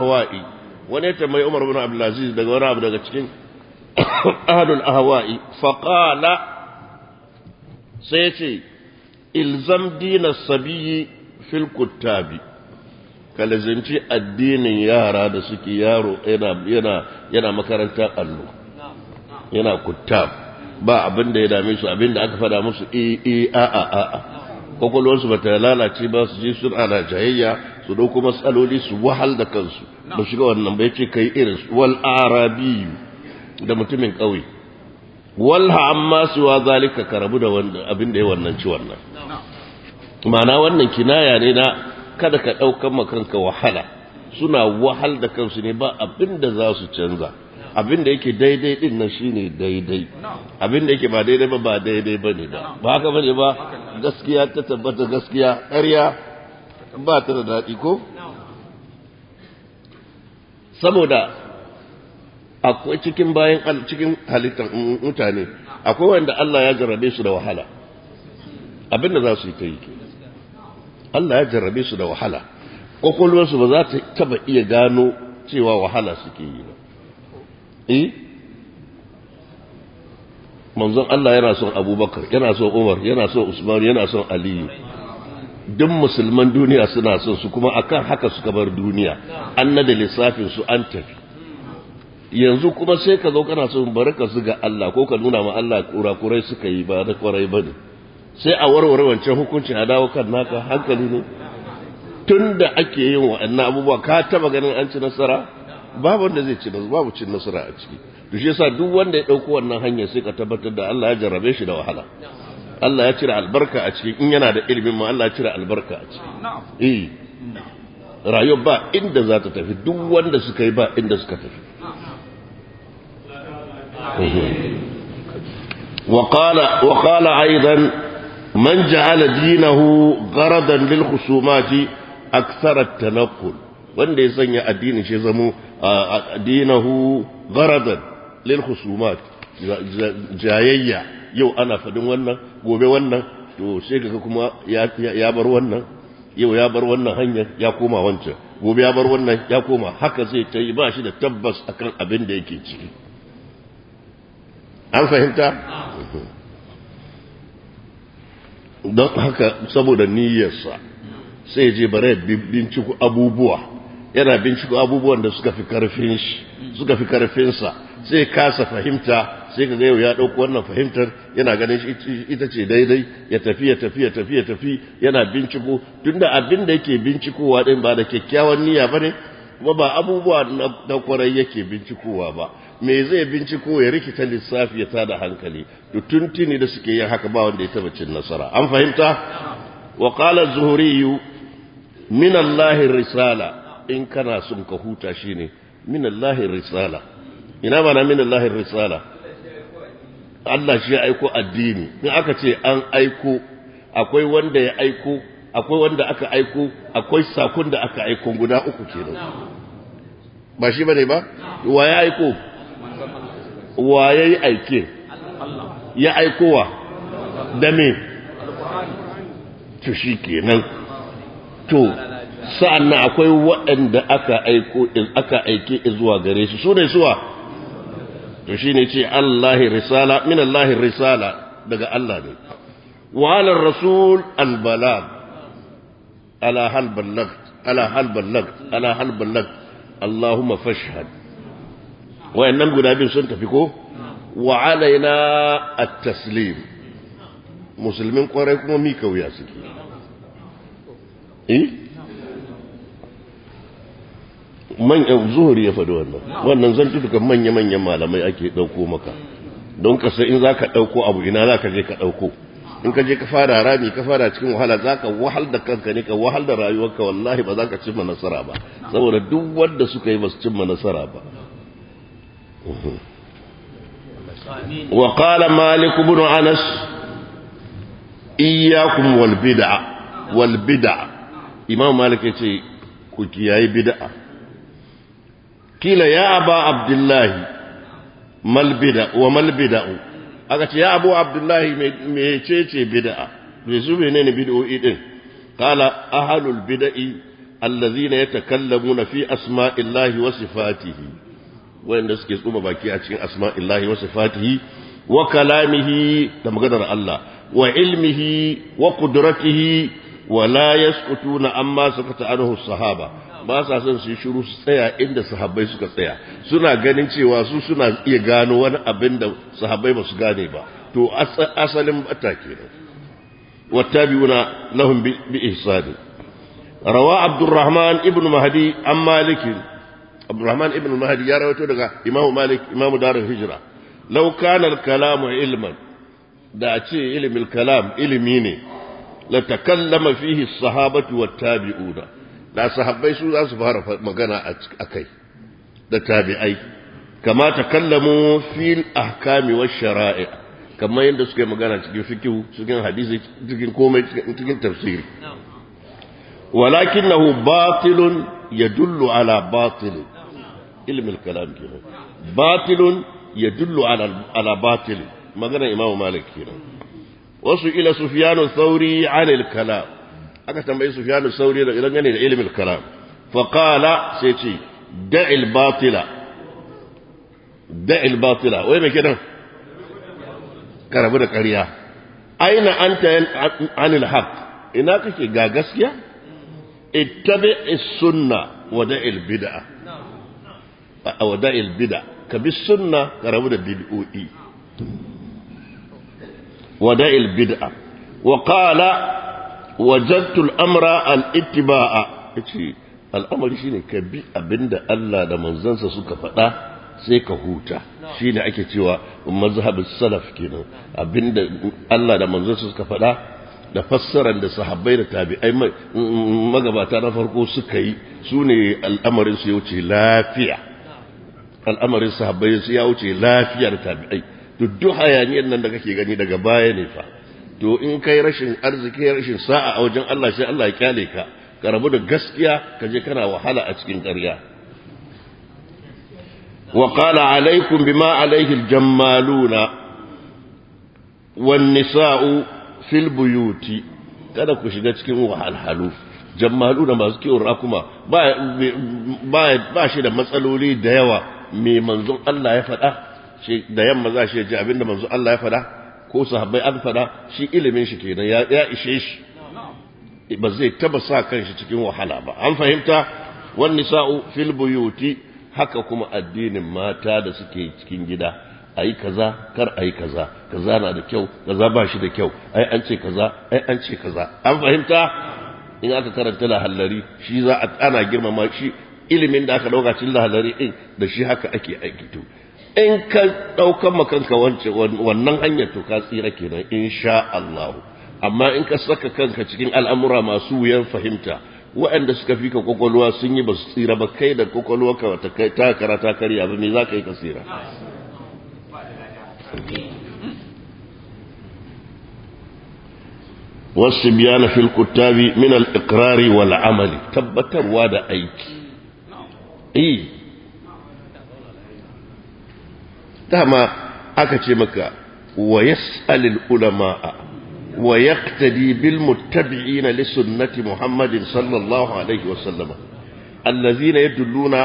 hawa'i wani ya tambayi Umar bin Abdulaziz daga wani abu daga cikin ahlul ahwa'i faqala sai ce ilzam dina sabiyyi fil kuttabi kalazanci addinin yara da suke yaro yana yana yana makarantar allo yana kuttab ba abin da ya dame su abin da aka fada musu e e a a a a kwakwalwarsu ba ta lalace ba su je sun ana jayayya su dauko matsaloli su wahal da kansu ba shiga wannan bai ce kai irin wal arabiyu da mutumin ƙauye walha amma suwa zalika ka rabu da abin da ya wannan ci wannan ma'ana wannan kinaya ne na kada ka ɗaukan makanka wahala suna wahal da kansu ne ba abin da za su canza abin da yake daidai din nan shine daidai abin da yake ba daidai ba ba daidai ba ne ba ba haka bane ba gaskiya ta tabbata gaskiya ƙarya ba ta da daɗi ko saboda akwai cikin bayan cikin halittar mutane akwai wanda Allah ya jarrabe su da wahala abin da za su yi ta yi ke Allah ya jarrabe su da wahala kwakwalwarsu ba za ta taba iya gano cewa wahala suke yi ba eh manzon Allah yana son abubakar yana son umar yana son usman yana son aliyu duk musulman duniya suna son su kuma akan haka suka bar duniya an nada lissafin su an tafi yanzu kuma sai ka zo kana son bari ka ga Allah ko ka nuna ma Allah kurakurai suka yi ba da kwarai ba ne sai a warware wancan hukuncin a dawo kan naka hankali ne tun da ake yin wa'annan abubuwa ka taba ganin an ci nasara babu wanda zai ci babu cin nasara a ciki to shi yasa duk wanda ya dauko wannan hanyar sai ka tabbatar da Allah ya jarrabe shi da wahala Allah ya cire albarka a ciki in yana da ilimin ma Allah ya cire albarka a ciki eh rayuwa ba inda za ta tafi duk wanda suka yi ba inda suka tafi وقال وقال ايضا من جعل دينه غرضا للخصومات اكثر التنقل wanda ya sanya addinin shi zamo addinahu gharadan lil khusumat jayayya yau ana fadin wannan gobe wannan to sai kaga kuma ya bar wannan yau ya bar wannan hanyar ya koma wancan gobe ya bar wannan ya koma haka zai ta yi ba shi da tabbas akan abin da yake ciki an fahimta don haka saboda niyyarsa sai je bare binciko abubuwa yana binciko abubuwan da suka fi karfin shi suka fi karfinsa sai kasa fahimta sai ka yau ya ɗauko wannan fahimtar yana ganin ita ce daidai ya tafi ya tafi ya tafi ya tafi yana binciko tunda abin da yake bincikowa din ba da kyakkyawan niyya bane kuma ba abubuwa na kwarai yake bincikowa ba me zai binciko ya rikita lissafi ya tada hankali to tuntuni da suke yin haka ba wanda ya taba cin nasara an fahimta wa qala az-zuhri min Allah risala in kana son ka huta shine min Allah risala ina mana min Allah risala Allah shi ya aiko addini in aka ce an aiko akwai wanda ya aiko akwai wanda aka aiko akwai sakon da aka aiko guda uku kenan ba shi bane ba wa ya aiko wa ya yi aike ya aikowa da me to shi kenan to sa'an nan akwai waɗanda aka aiko aka aike zuwa gare su su ne suwa to shi ne ce Allahi risala min Allahi risala daga Allah ne wa ala rasul albalag ala hal ballagt ala hal ballagt ala hal ballagt Allahumma fashhad wayannan guda biyu sun tafi ko wa alaina at-taslim musulmin kwarai kuma mi kauya suke eh man zuhuri ya faɗi wannan wannan zan tuka manya-manyan malamai ake ɗauko maka don ka sai in za ka ɗauko abu ina za ka je ka ɗauko in ka je ka fara rami ka fara cikin wahala za ka wahal da kanka ne ka wahal da rayuwarka wallahi ba za ka cimma nasara ba saboda duk wanda suka yi ba su cimma nasara ba وقال مالك بن أنس إياكم والبدع والبدع إمام مالك يقول كياي بدع قيل يا أبا عبد الله ما البدع وما البدع أقول يا أبو عبد الله ميتيتي بدع بيزو بينين بدعو إذن قال أهل البدع allazina yatakallamuna fi asma'illahi wa sifatihi wanda suke tsuma baki a cikin asma'illahi wa sifatihi wa kalamihi da maganar Allah wa ilmihi wa qudratihi wa la yasqutuna amma sakata anhu sahaba ba sa son su yi shiru su tsaya inda sahabbai suka tsaya suna ganin cewa su suna iya gano wani abin da sahabbai ba su gane ba to asalin bata kenan wattabi'una lahum bi ihsani rawa abdurrahman ibn mahdi an malik abdurrahman ibn mahdi ya rawaito daga imamu malik imamu darul hijra law kana al kalamu ilman da a ce ilimin kalam ilimi ne la takallama fihi as-sahabatu wat-tabi'una da sahabbai su za su fara magana a kai da tabi'ai kama ta kallamu fil ahkami wa shara'i kamar yadda suka yi magana cikin fikihu cikin hadisi cikin komai cikin tafsiri walakinahu batilun yadullu ala batilin ilmin kalam kenan batilun yadullu ala ala batilin magana imamu malik kenan wasu ila sufyanu thauri anil kalam aka tambayi Sufyan sauri da idan gane da ilimin kalam fa qala sai ce da'il batila da'il batila wai me kidan karabu da ƙarya aina anta anil haqq ina kake ga gaskiya ittabi sunna wa da'il bid'a wa da'il bid'a ka bi sunna karabu da bid'o'i wa da'il bid'a wa qala wajattul amra al-ittiba'a yace al'amari shine ka bi abinda Allah da manzansa suka faɗa sai ka huta shine ake cewa mazhabus salaf kenan abinda Allah da manzansa suka faɗa da fassarar da sahabbai da tabi'ai magabata na farko suka yi sune al'amarin su ya wuce lafiya al'amarin sahabbai su ya wuce lafiyar tabi'ai duk hayaniyar nan da kake gani daga baya ne fa to in kai rashin arziki rashin sa'a a wajen Allah sai Allah ya kyale ka ka rabu da gaskiya ka je kana wahala a cikin ƙarya wa qala alaikum bima alaihi aljammaluna wan nisa'u fil buyuti kada ku shiga cikin wahalhalu jammaluna masu kiwon rakuma ba ba ba shi da matsaloli da yawa me manzon Allah ya faɗa shi da yamma za shi ji abinda manzon Allah ya faɗa ko sahabbai an fada shi ilimin shi kenan ya ya ishe shi ba zai taba sa kanshi cikin wahala ba an fahimta wan nisa'u fil buyuti haka kuma addinin mata da suke cikin gida ayi kaza kar ayi kaza kaza na da kyau kaza ba shi da kyau ai an ce kaza ai an ce kaza an fahimta in aka karanta lahallari shi za a ana girmama shi ilimin da aka dauka cikin lahallari din da shi haka ake aiki to in ka ɗaukan makanka wannan hanyar to ka tsira kenan insha Allah amma in ka saka kanka cikin al'amura masu wuyan fahimta waɗanda suka fi ka kwakwalwa sun yi ba su tsira ba kai da kwakwalwa ka ta karata karya ba me za ka yi ka tsira wasu biyana fil kuttabi min al-iqrari wal amali tabbatarwa da aiki eh dama aka ce maka wa yas'alil ulama'a wa yaqtadi bil muttabi'ina li sunnati Muhammadin sallallahu alaihi wa sallama allazina yadulluna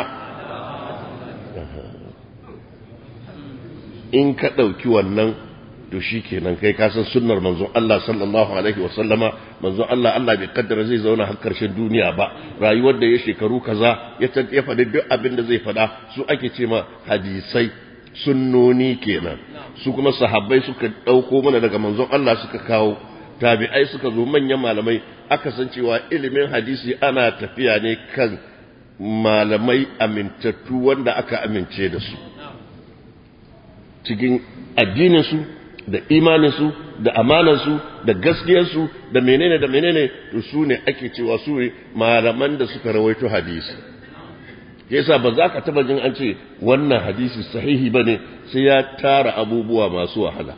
in ka dauki wannan to shikenan kai ka san sunnar manzon Allah sallallahu alaihi wa sallama manzon Allah Allah bai kaddara zai zauna har karshen duniya ba rayuwar da ya shekaru kaza ya ya faɗi duk abin da zai faɗa su ake ce ma hadisai sunnoni kenan su kuma sahabbai suka ɗauko mana daga manzon Allah suka kawo tabi'ai suka zo manyan malamai aka san cewa ilimin hadisi ana tafiya ne kan malamai amintattu wanda aka amince da su cikin addininsu da imaninsu da amanansu da gaskiyarsu da menene da menene to su ne ake cewa su ne malaman da suka rawaito hadisi yasa ba za ka taba jin an ce wannan hadisi sahihi bane sai ya tara abubuwa masu wahala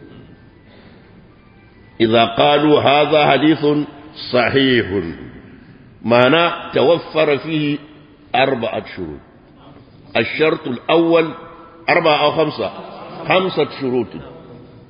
idza qalu hadha hadithun sahihun ma'ana tawaffara fihi arba'at shurut الشرط الأول أربعة أو خمسة خمسة شروط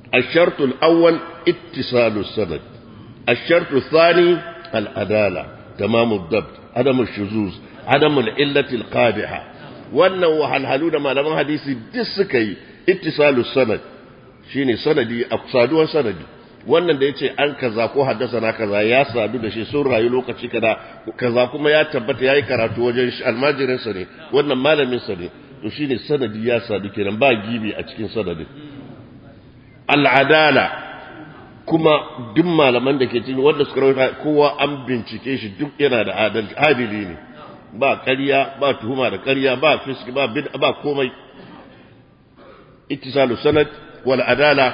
الشرط الأول اتصال السند الشرط الثاني العدالة tamamud dabt adamul shuzuz adamul illatil qadiha wannan wahalhalu da malaman hadisi duk suka yi ittisalu sanad shine sanadi a saduwar sanadi wannan da yace an kaza ko haddasa na kaza ya sadu da shi sun rayu lokaci kaza kaza kuma ya tabbata yayi karatu wajen almajirin sa ne wannan malamin sa ne to shine sanadi ya sadu kenan ba gibi a cikin sanadin al'adala kuma duk malaman da ke cikin wanda suka rawaita kowa an bincike shi duk yana da adili ne ba ƙarya ba tuhuma da ƙarya ba fiski ba bid ba komai ittisalu sanad wal adala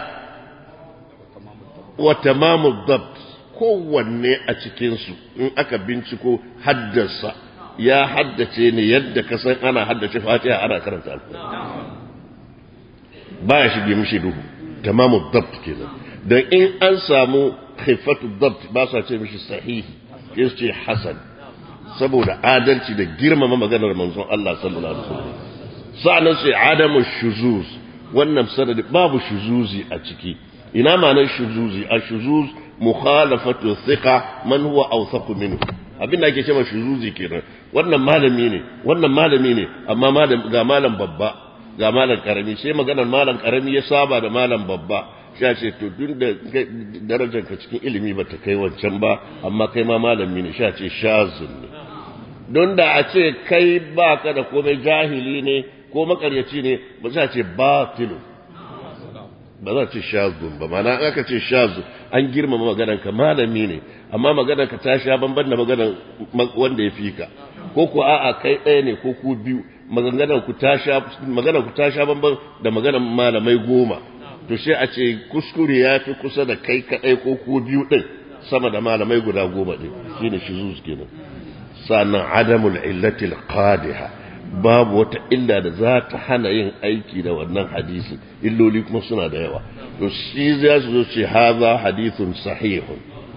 wa tamamu dabt kowanne a cikin su in aka binciko haddasa ya haddace ne yadda ka san ana haddace fatiha ana karanta alkur'ani ba ya shige mishi duhu tamamu dabt kenan dan in an samu khifatu dabt ba sa ce mishi sahihi sai ce hasan saboda adalci da girmama maganar manzon Allah sallallahu alaihi wasallam sa'annan sai adamu shuzuz wannan sanadi babu shuzuzi a ciki ina ma'anar shuzuzi a shuzuz mukhalafatu thiqa man huwa awthaq minhu abin da ake cewa shuzuzi kenan wannan malami ne wannan malami ne amma malam ga malam babba ga malam karami sai maganar malam karami ya saba da malam babba sha ce to duk da darajar ka cikin ilimi ba ta kai wancan ba amma kai ma malami ne sha ce shazun ne don da a ce kai ba ka da komai jahili ne ko makaryaci ne ba za ce batilu ba za ce shazun ba mana aka ce shazu an girmama maganar ka malami ne amma maganar ka ta sha banban da maganar wanda ya fi ka ko ku a'a kai ɗaya ne ko ku biyu maganar ku ta sha maganar ku ta sha banban da maganar malamai goma to sai a ce kuskure ya fi kusa da kai kaɗai ko ku biyu ɗin sama da malamai guda goma ɗin shine shuzuz kenan sannan adamul illatil qadiha babu wata illa da za ta hana yin aiki da wannan hadisi illoli kuma suna da yawa to shi za su zo ce haza hadithun sahihun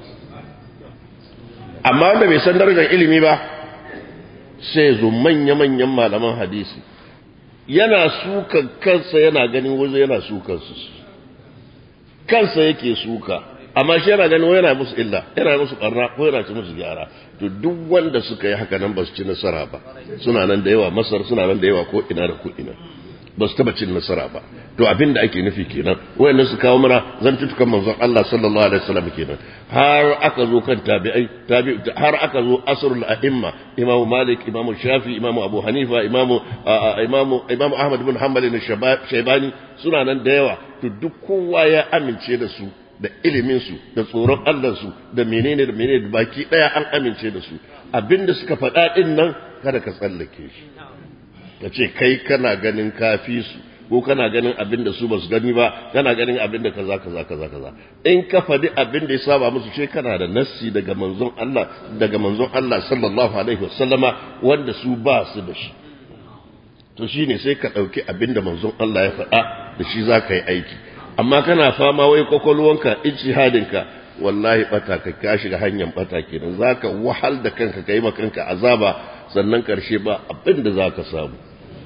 amma wanda bai san darajar ilimi ba sai zo manya-manyan malaman hadisi yana sukan kansa yana ganin wazo yana sukan su kansa yake suka amma shi yana ganin yana musu illa yana musu barna ko yana ci musu gyara to duk wanda suka yi haka nan ba su ci nasara ba suna nan da yawa masar suna nan da yawa ko ina da ko ina ba su taba cin nasara ba to abin da ake nufi kenan wayannan su kawo mana zantutukan manzon Allah sallallahu alaihi wasallam kenan har aka zo kan tabi'ai tabi har aka zo asrul a'imma imamu malik imamu shafi imamu abu hanifa imamu imamu imamu ahmad bin hanbal ne shaybani suna nan da yawa to duk kowa ya amince da su da iliminsu da tsoron Allahnsu da menene da menene da baki ɗaya an amince da su abinda suka faɗa ɗin nan kada ka tsallake shi ka ce kai kana ganin kafi su ko kana ganin abin da su ba su gani ba kana ganin abin da kaza kaza kaza kaza in ka faɗi abin da ya saba musu ce kana da nassi daga manzon Allah daga manzon Allah sallallahu alaihi wasallama wanda su ba su da shi to shine sai ka ɗauki abin da manzon Allah ya faɗa da shi za ka yi aiki amma kana fama wai kwakwalwanka ijtihadinka wallahi bata ka ka shiga hanyar bata kenan zaka wahal da kanka kai ma kanka azaba sannan karshe ba abin da zaka samu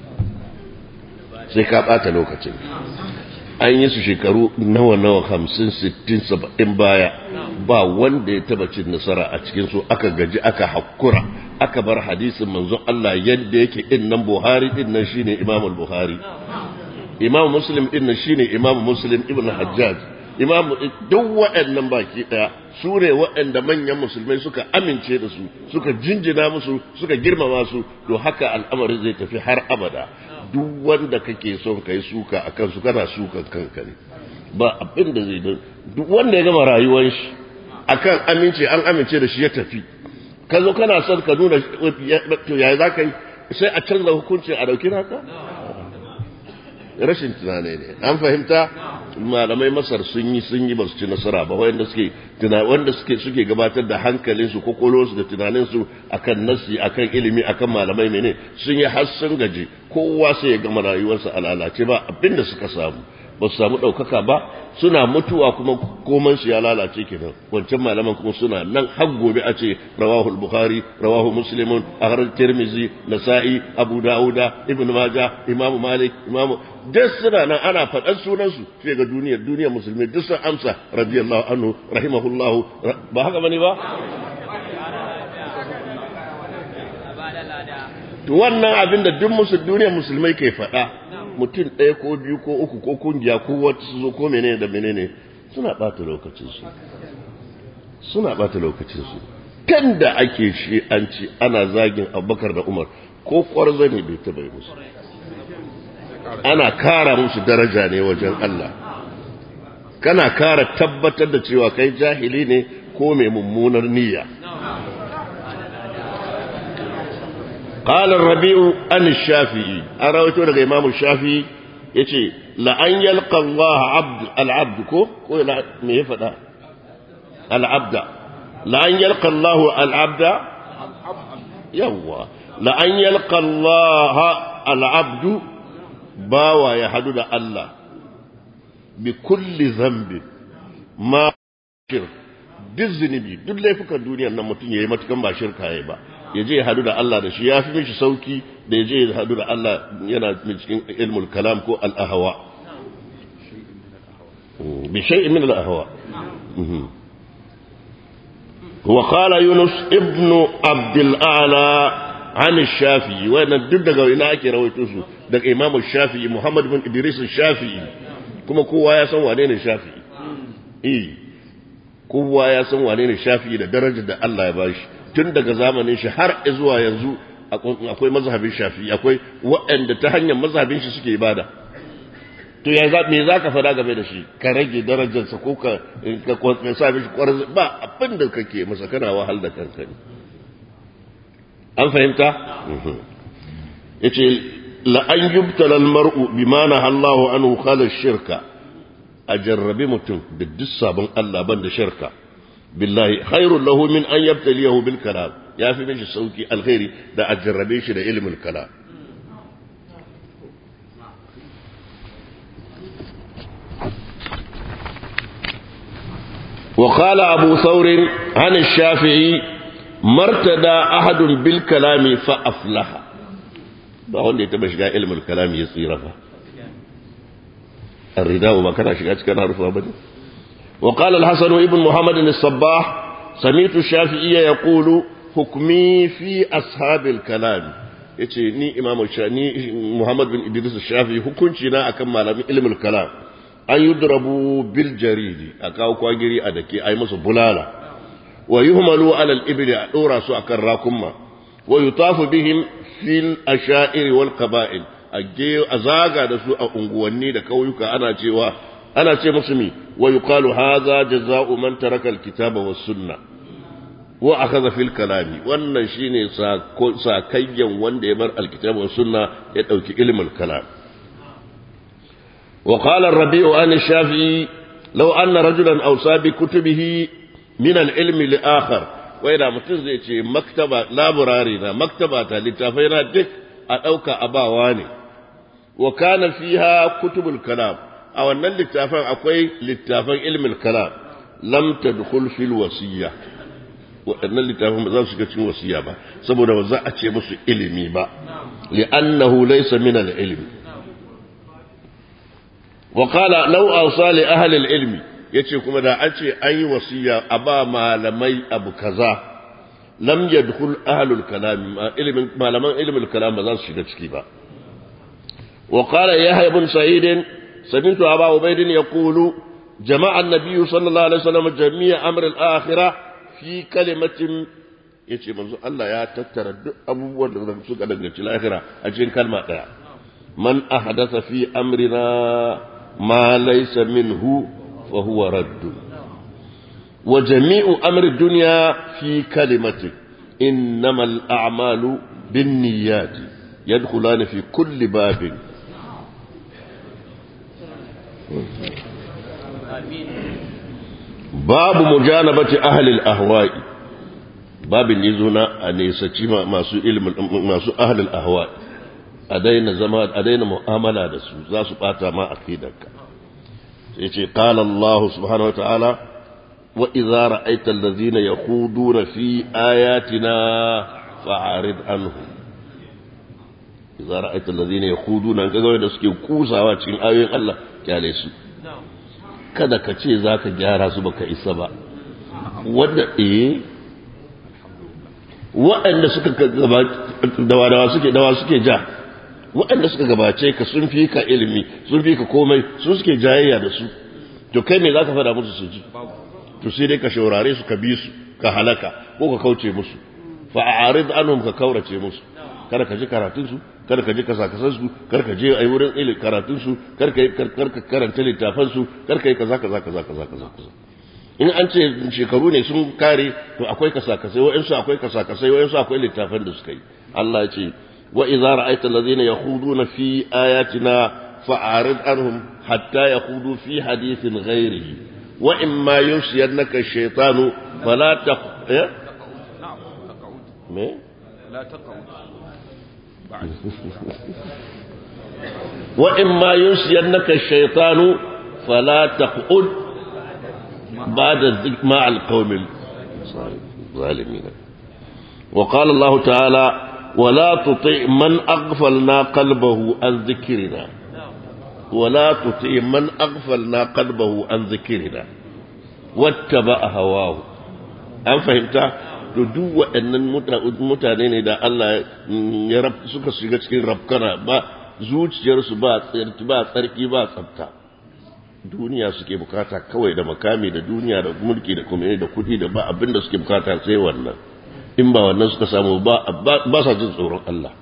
sai ka bata lokacin an yi su shekaru nawa nawa hamsin sittin saba'in baya ba wanda ya taba cin nasara a cikin su aka gaji aka hakura aka bar hadisin manzon Allah yadda yake din nan Buhari din nan shine Imam Buhari Imam Muslim din nan shine Imam Muslim ibn Hajjaj Imam duk waɗannan baki daya su ne waɗanda manyan musulmai suka amince da su suka jinjina musu suka girmama su to haka al'amari zai tafi har abada duk wanda kake son kai suka akan su kana sukan kanka ne ba abin da zai duk wanda ya gama rayuwar shi akan amince an amince da shi ya tafi ka zo kana son ka nuna to yaya za ka yi sai a canza hukuncin a dauki naka rashin tunani ne an fahimta malamai masar sun yi sun yi ba su ci nasara ba wanda suke wanda suke suke gabatar da hankalinsu su da tunaninsu akan nasi akan ilimi akan malamai mene sun yi har sun gaji kowa sai ya gama rayuwarsa a lalace ba abinda suka samu ba su samu ɗaukaka ba suna mutuwa kuma koman su ya lalace kenan wancan malaman kuma suna nan har gobe a ce rawahu bukhari rawahu muslimun ahrar tirmizi nasa'i abu dauda ibn majah imamu malik imamu duk suna nan ana faɗan sunansu sai ga duniyar duniyar musulmi duk sun amsa radiyallahu anhu rahimahullahu ba haka bane ba to wannan abin da duk musu duniyar musulmai ke faɗa mutum ɗaya ko biyu ko uku ko kungiya ko wata su zo ko menene da menene suna ɓata lokacinsu suna ɓata lokacinsu kan da ake shi an ci ana zagin abubakar da umar ko kwarza ne bai taɓa yi musu ana kara musu daraja ne wajen Allah kana kara tabbatar da cewa kai jahili ne ko mai mummunar niyya قال الربيع عن الشافعي أراويته لك إمام الشافعي يتي لأن يلقى الله عبد العبد كو كو لا ميفدا العبد لأن يلقى الله العبد يوا لأن يلقى الله العبد باوا يحدد الله بكل ذنب ما شرك duk zunubi duk laifukan duniyar nan mutum ya yi matukan ba shirka ya ba ya je ya hadu da Allah da shi ya fi mishi sauki da ya je ya hadu da Allah yana cikin ilmul kalam ko al'ahawa bi shay'in min al'ahawa wa qala yunus ibnu abdul a'la an shafi'i wannan duk daga ina ake rawaito su daga imamu shafi'i muhammad bin idris shafi'i kuma kowa ya san wane ne shafi'i eh kowa ya san wane ne shafi'i da darajar da Allah ya bashi tun daga zamanin shi har zuwa yanzu akwai mazhabin shafi'i akwai waɗanda ta hanyar mazhabin shi suke ibada to ya me za ka fada game da shi ka rage darajarsa ko ka ka sa mishi kwarzi ba abin da kake masa kana wahal da kanka ne an fahimta yace la an yubtala al mar'u bima nahallahu anhu khala shirka a jarrabi mutum da duk sabon Allah ban da shirka billahi khairul lahu min an yabtaliyahu bil kalam ya fi mishi sauki alkhairi da a jarrabe shi da ilmin kalam وقال أبو ثور عن الشافعي مرتدى أحد بالكلام فأفلح بقول لي تبشى علم الكلام يصير فه الرداء ما كان شكاك كان عرفها بدي وقال الحسن ابن محمد الصباح سمعت الشافعي يقول حكمي في أصحاب الكلام yace ni imam ni Muhammad bin Idris Shafi hukunci na akan malamin ilmul kalam an yudrabu bil jaridi a kawo kwagiri a dake ai musu bulala wa yuhmalu ala al ibli a dora su akan rakumma wa yutafu bihim fil asha'ir wal qaba'il a zaga da su a unguwanni da kauyuka ana cewa ana ce musu mi wa yuqalu hadha jazaa'u man taraka alkitaba was sunna wa akhadha fil kalami wannan shine sakayyan wanda ya bar alkitaba was sunna ya dauki ilmul kalam wa qala ar-rabi'u an shafi'i law anna rajulan awsa bi kutubihi min al-ilm li akhar wa ida mutum zai ce maktaba laburari na maktaba ta littafai na duk a dauka abawa ne wa kana fiha kutubul kalam a wannan littafin akwai littafin ilmin kalam lam tadkhul fil wasiyya waɗannan littafin ba za su shiga cikin wasiya ba saboda ba za a ce musu ilimi ba li'annahu laysa min al-ilm wa qala law awsa li ahli al-ilmi yace kuma da an ce an yi wasiya a ba malamai abu kaza lam yadkhul ahli al-kalam ilmin malaman ilmin kalam ba za su shiga ciki ba وقال يحيى بن سعيد سمعت أبا عبيد يقول جمع النبي صلى الله عليه وسلم جميع أمر الآخرة في كلمة yace manzo Allah ya tattara duk abubuwan da suka danganci lahira a cikin kalma daya man ahdatha fi amrina ma laysa minhu fa huwa radd wa jami'u amri dunya fi kalimati innamal a'malu binniyati yadkhulani fi kulli babin babu mujanabati ahli al-ahwa'i babin yazo na a nesaci masu ilmin masu ahli al-ahwa'i a daina zama a daina mu'amala da su za su bata ma aqidarka sai ce qala Allah subhanahu wa ta'ala wa idza ra'aita alladhina yakhuduna fi ayatina fa'arid anhum idza ra'aita alladhina yakhuduna kaga da suke kusawa cikin ayoyin Allah kyale su kada ka ce zaka gyara su baka isa ba wanda eh waɗanda suka dawa suke dawa suke ja waɗanda suka gabace ka sun fi ka ilimi sun fi ka komai sun suke jayayya da su to kai me za ka faɗa musu su ji to sai dai ka shaurare su ka bi su ka halaka ko ka kauce musu fa a'rid anhum ka kaurace musu kada ka ji karatun su kada ka ji kasakasan su kada ka je ai wurin ilimi karatun su kada ka karanta littafan su kada ka yi kaza kaza kaza kaza kaza in an ce shekaru ne sun kare to akwai kasakasai wa'insu akwai kasakasai wa'insu akwai littafan da suka yi Allah ya ce wa idza ra'aita allazina yakhuduna fi ayatina fa'arid anhum hatta yakhudu fi hadithin ghairihi wa imma yunsiyannaka ash-shaytanu fala taq me لا تقعد وإما ينسينك الشيطان فلا تقعد بعد الذكر مع القوم الظالمين وقال الله تعالى ولا تطع من أغفلنا قلبه عن ذكرنا ولا تطع من أغفلنا قلبه عن ذكرنا واتبع هواه أم فهمت to duk waɗannan mutane ne da Allah ya suka shiga cikin rafkana ba zuciyarsu ba tsarki ba tsarki ba tsafta duniya suke bukata kawai da makami da duniya da mulki da kuma da kudi da ba abinda suke bukata sai wannan in ba wannan suka samu ba ba sa jin tsoron Allah